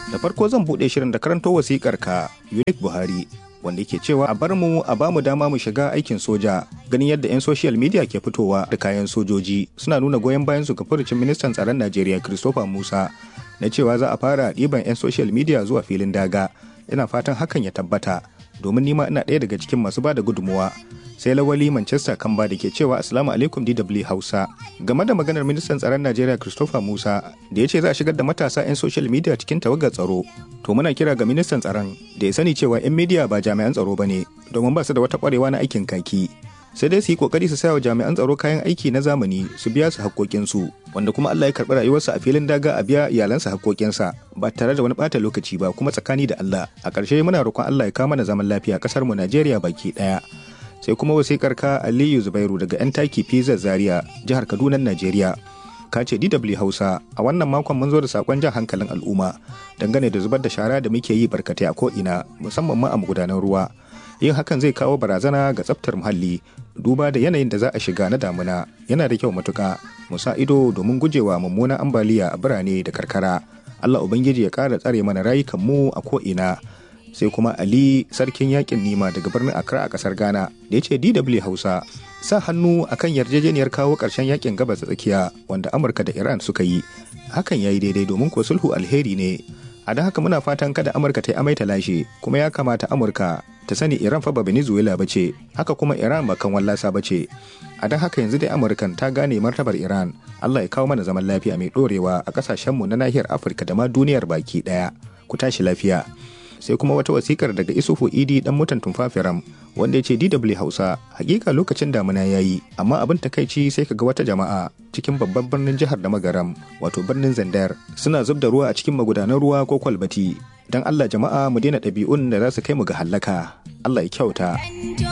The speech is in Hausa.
Da farko zan buɗe shirin da karanto wasikar ka Unique Buhari wanda yake cewa a bar mu a ba mu dama mu shiga aikin soja ganin yadda 'yan social media ke fitowa da kayan sojoji suna nuna goyon bayan su ga furucin ministan tsaron Najeriya Christopher Musa na cewa za a fara ɗiban 'yan social media zuwa filin daga ina fatan hakan ya tabbata domin nima ina ɗaya daga cikin masu ba da gudunmuwa sai lawali manchester kamba da ke cewa assalamu alaikum dw hausa game da maganar ministan tsaron najeriya christopher musa da ya ce za a shigar da matasa 'yan social media cikin tawagar tsaro to muna kira ga ministan tsaron da ya sani cewa 'yan media ba jami'an tsaro ba ne domin ba su da wata kwarewa na aikin kaki sai dai su yi kokari su wa jami'an tsaro kayan aiki na zamani su biya su haƙoƙinsu wanda kuma Allah ya karɓi rayuwarsa a filin daga a biya iyalansa haƙoƙinsa ba tare da wani ɓata lokaci ba kuma tsakani da Allah a ƙarshe muna roƙon Allah ya kawo mana zaman lafiya ƙasar mu Najeriya baki ɗaya sai kuma wasiƙar ka Aliyu Zubairu daga 'yan taki Pizza Zaria jihar Kaduna Najeriya ka ce DW Hausa a wannan makon mun zo da sakon jan hankalin al'umma dangane da zubar da shara da muke yi barkatai a ko'ina musamman ma a magudanan ruwa yin hakan zai kawo barazana ga tsaftar muhalli duba da yanayin da za a shiga na damuna yana da kyau matuka mu sa ido domin gujewa mummunan ambaliya a birane da karkara Allah Ubangiji ya ƙara tsare mana rayukan mu a ko'ina sai kuma Ali sarkin yakin nima daga birnin Accra a kasar Ghana da ya ce DW Hausa sa hannu akan yarjejeniyar kawo ƙarshen yakin gabas tsakiya wanda Amurka da Iran suka yi hakan ya yi daidai domin ko sulhu alheri ne a don haka muna fatan kada Amurka ta yi amai ta lashe kuma ya kamata Amurka ta sani Iran fa ba Venezuela ba ce haka kuma Iran ba kan wallasa ba ce a don haka yanzu dai Amurkan ta gane martabar Iran Allah ya kawo mana zaman lafiya mai ɗorewa a ƙasashenmu na nahiyar Afirka da ma duniyar baki ɗaya ku tashi lafiya sai kuma wata wasikar daga isufu idi dan mutan tumfafiram wanda ya ce dw hausa hakika lokacin damuna ya yi amma abin takaici sai kaga wata jama'a cikin babban birnin jihar da magaram wato birnin zandar suna zub da ruwa a cikin magudanan ruwa ko kwalbati don allah jama'a mu daina ɗabi'un da za su kai mu ga hallaka allah ya kyauta